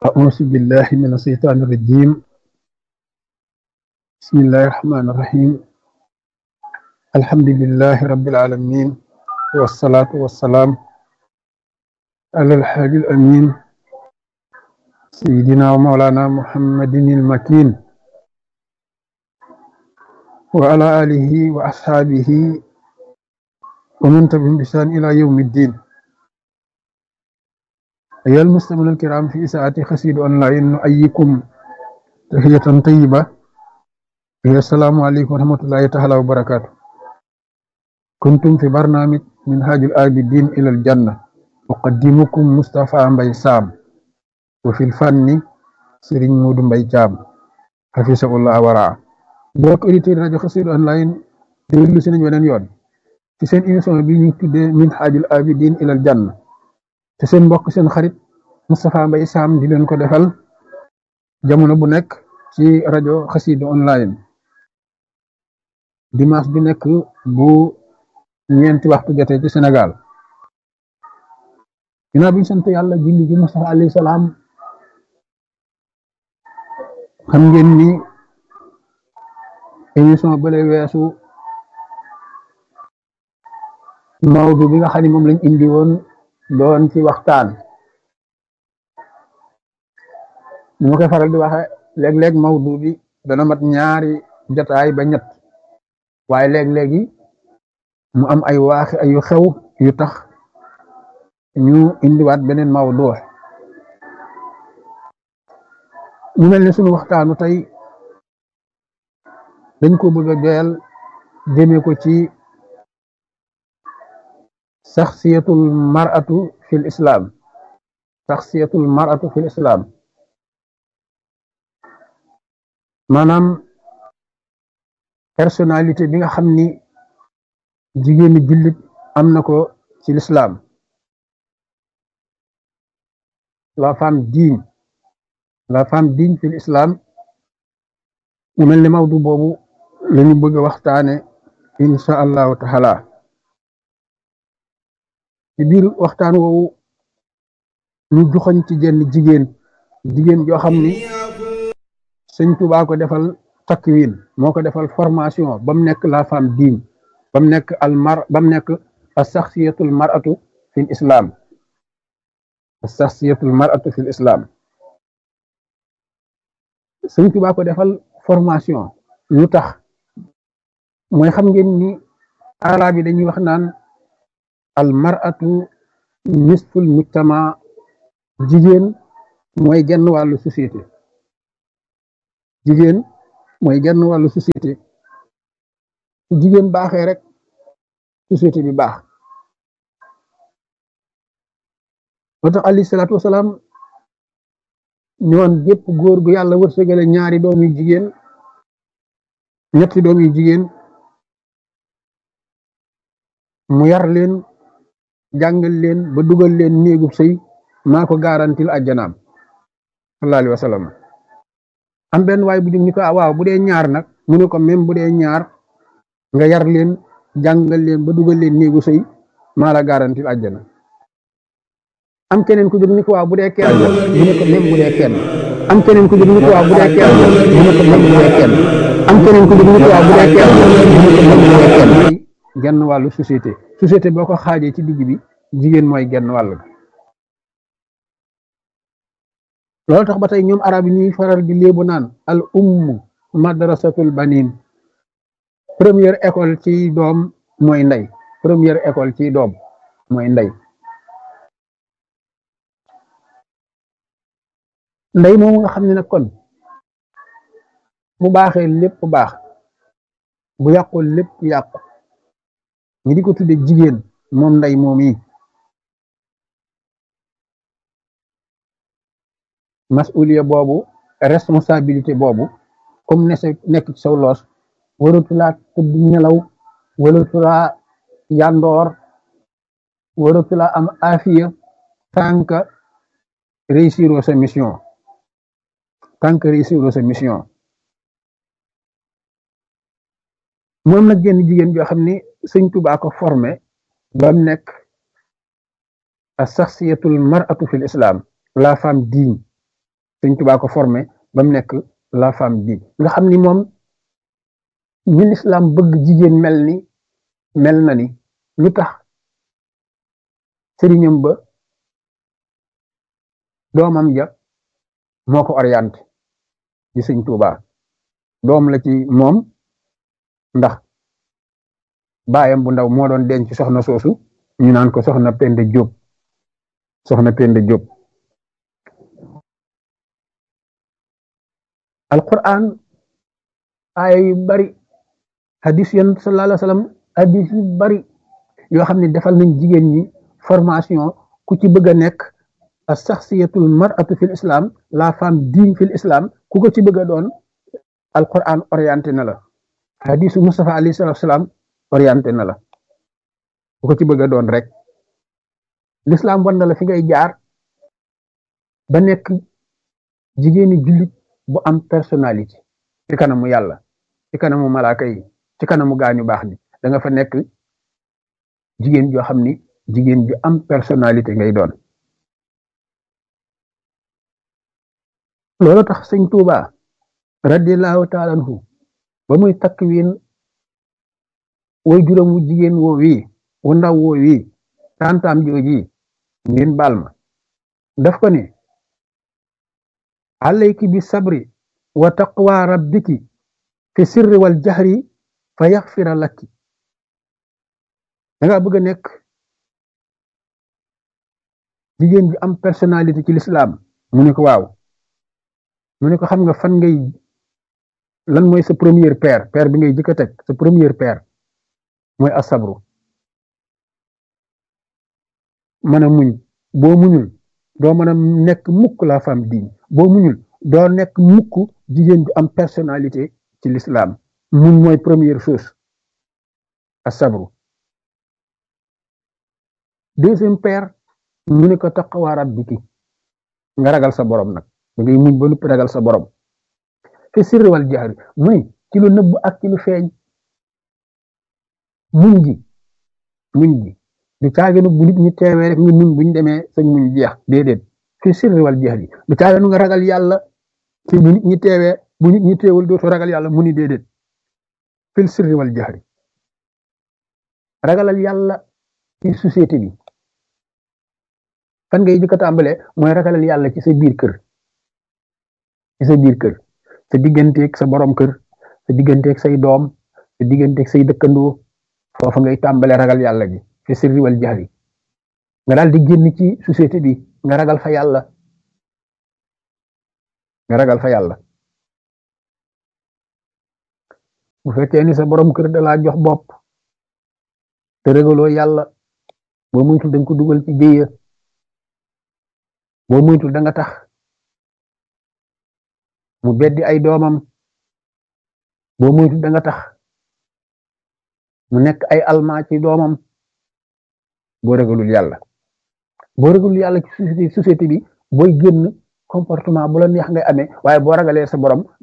أعوذ بالله من الشيطان الرجيم بسم الله الرحمن الرحيم الحمد لله رب العالمين والصلاة والسلام على الحاج الأمين سيدنا ومولانا محمد المكين وعلى آله وأصحابه ومن تبعهم بإحسان إلى يوم الدين أيها المستمعون الكرام في ساعة خسيد أونلاين نؤيكم تحية طيبة هي السلام عليكم ورحمة الله تعالى وبركاته كنتم في برنامج منهاج الآبدين إلى الجنة أقدمكم مصطفى مبي سام وفي الفن سيرين مود مبي جام حفظه الله ورعاه mbokk auditeurs rajo Xassida online déglu si nañ weneen yoon ci seen émission bi ñu tuddee minhajul abidin ilal janna te seen mbokk seen xarit Moustapha Mbaye Sam di leen ko defal jamono bu nekk ci rajo Xassida online dimanche bi nekk bu ñeenti waxtu jotee ci Sénégal ginnaaw bi ñu sant yàlla julli ji Moustapha alayhi salaam xam ngeen ni émission bële weesu mawdu bi nga xam ne moom lañ indi woon doon ci waxtaan ni ma koy faral di waxe léeg-léeg mawdu bi dana mat ñaari jotaay ba ñett waaye léeg-léegi mu am ay waaxi ay yu xew yu tax ñu indiwaat beneen mawdu ñu mel ne sunu waxtaanu tey dañ ko bëgg a joyal jëmee ko ci saxsiyatul mar'atu fil islam saxsiyatul mar'atu fil islam maanaam personnalité bi nga xam ni jigéeni jullit am na ko ci l'islam la femme digne la femme digne fil islam mu mel ni mawdu boobu lañu bëgg a waxtaane insha allahu taala ci biir waxtaan woowu ñu joxoñ ci jenn jigéen jigéen joo xam ni sëñ Tuubaa ko defal takwin moo ko defal formation ba mu nekk la femme digne ba mu nekk al mar ba mu nekk as saxsiyatul mar'atu fil islam as saxsiyatul mar'atu fil islam sëñ Tuubaa ko defal formation lu tax mooy xam ngeen ni arab yi dañuy wax naan al mar'atu nisful mujtama jigéen mooy genn wàllu société jigéen mooy genn wàllu société su jigéen baaxee rek société bi baax moo tax alayhi salaatu wasalaam ñoon gépp góor gu yàlla wërsëgale ñaari doom yu jigéen ñetti doom yu jigéen mu yar leen jàngal leen ba dugal leen néegub sëy maa ko garantil ajjanaam sallallahu alayhi wa sallam am benn waay bu jug ni ko waaw bu dee ñaar nag mu ne ko même bu dee ñaar nga yar leen jàngal leen ba dugal leen néegu sëy maa la garantil ajjana am keneen ku jóg ni ko waaw bu dee kenn mu ne ko même bu dee kenn am keneen ku jóg ni ko waaw bu dee kenn mu ne ko même bu dee kenn am keneen ku jóg ni ko waaw bu dee kenn mu ne ko même bu dee kenn genn wàllu société société boo ko xaajee ci digg bi jigéen mooy genn wàll loolu tax ba tey ñoom arab yi ñuy faral di léebu naan al ummu madrasatul banin première école ci doom mooy ndey première école ci doom mooy ndey ndey moomu nga xam ne nag kon bu baaxee lépp baax bu yàqul lépp yàqu ñi di ko tudde jigéen moom ndey moom yi masuliya boobu responsabilité boobu comme ne sa nekk ci saw loos waratulaa tëdd nelaw waratulaa yandoor waratulaa am afiya tant que réussiroo sa mission tant que réussiroo sa mission moom nag genn jigéen joo xam ni sëñ Tuubaa ko formé ba mu nekk as saxsiyatul mar'atu fil islam la femme digne sëñ Tuubaa ko formé ba mu nekk la femme bi nga xam ni moom ñi lislaam bëgg jigéen mel ni mel na ni lu tax sëriñam ba doomam ja moo ko orienté di sëñ Tuubaa doom la ci moom ndax baayam bu ndaw moo doon denc soxna soosu ñu naan ko soxna Penda Jóob soxna Penda Jóob alquran aaya yu bari hadis yon sallallahu alayhi wa sallam hadis yu bari yoo xam ne defal nañ jigéen ñi formation ku ci bëgg a nekk as saxsiyatul mar'atu fil islam la femme digne fil islam ku ko ci bëgg a doon alquran orienté na la hadisu Mustafa alayhi salatu salaam orienté na la ku ko ci bëgg a doon rek l'islam wan na la fi ngay jaar ba nekk jigéeni jullit bu am personnalité ci kanamu yàlla ci kanamu malaaka yi ci kanamu gaañu baax ni da nga fa nekk jigéen joo xam ni jigéen ju am personnalité ngay doon loolu tax sëñ Tuuba radiallahu taala anhu ba muy takk wiin way juróom wu jigéen woo wii wu ndaw woo wii tantaam jooji ngeen baal ma daf ko ne alayki bi sabri wa taqwa rabbiki fi sirri wal jahri fa yaxfira lakki da nga bëgg a nekk jigéen bi am personnalité ci l'islam mu ne ko waaw mu ne ko xam nga fan ngay lan mooy sa première paire paire bi ngay jëkk a teg sa première paire mooy asabru mën a muñ boo muñul doo mën a nekk mukk la femme digne boo muñul doo nekk mukk jigéen ju am personnalité ci l'islam muñ mooy première chose asabru deuxième paire mu ne ko taqwa rabbiki nga ragal sa borom nag da ngay muñ ba noppi ragal sa borom fi sirri wal jahri muy ci lu nëbb ak ci lu feeñ muñ gi muñ gi du caaginu bu nit ñi teewee rek nga muñ buñ demee sañ muñ jeex déedéet fi sirri wal jahri du caaginu nga ragal yàlla ci bu nit ñi teewee bu nit ñi teewul dootu ragal yàlla mu ni déedéet fil sirri wal jahri ragalal yàlla ci société bi fan ngay jëkk a tàmbalee mooy ragalal yàlla ci sa biir kër ci sa biir kër sa digganteeg sa borom kër sa digganteeg say doom sa digganteeg say dëkkandoo foofa ngay tàmbalee ragal yàlla gi fi sirri wal jahri nga daal di génn ci société bi nga ragal fa yàlla nga ragal fa yàlla bu fekkee ni sa borom kër da laa jox bopp te ragaloo yàlla boo muytul da nga ko dugal ci jéya boo muytul da nga tax mu beddi ay doomam boo muytul da nga tax mu nekk ay almaa ci doomam boo ragalul yàlla boo ragalul yàlla ci société société bi booy génn comportement bu la neex ngay amee waaye boo ragalee sa borom